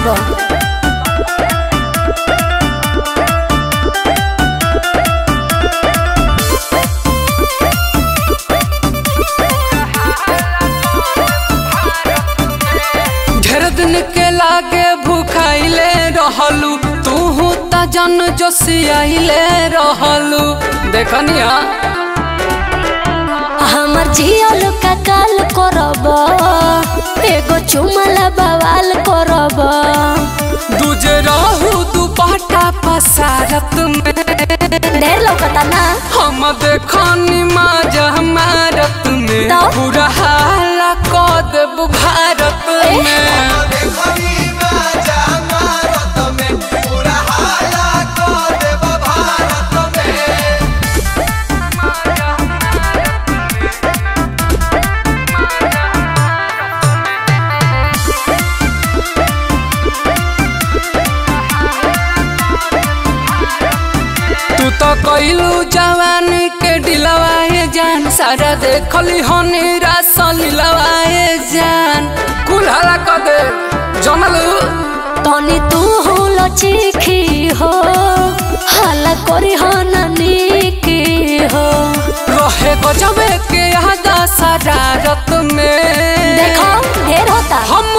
देबो ढेर दिन के लागे भूखाइले रहलू तू त जन जोशियाइले रहलू देखनिया हमर जियल का काल करब एगो चुमला बवाल करब दूजे रहू दुपट्टा पसारत में ढेर लौकता ना हम देखनी माजा मारत में तो? पूरा हाला क देब भारत में तू तो कइलू जवानी के दिलवाए जान सारा देखली हनी रासलीलवाए जान कुल्हारा क दे जनलू तनी तू हो लचिखी हो हाला करी हो नानी हो रहे गजबे के यादा शरारत में देखो ढेर होता हम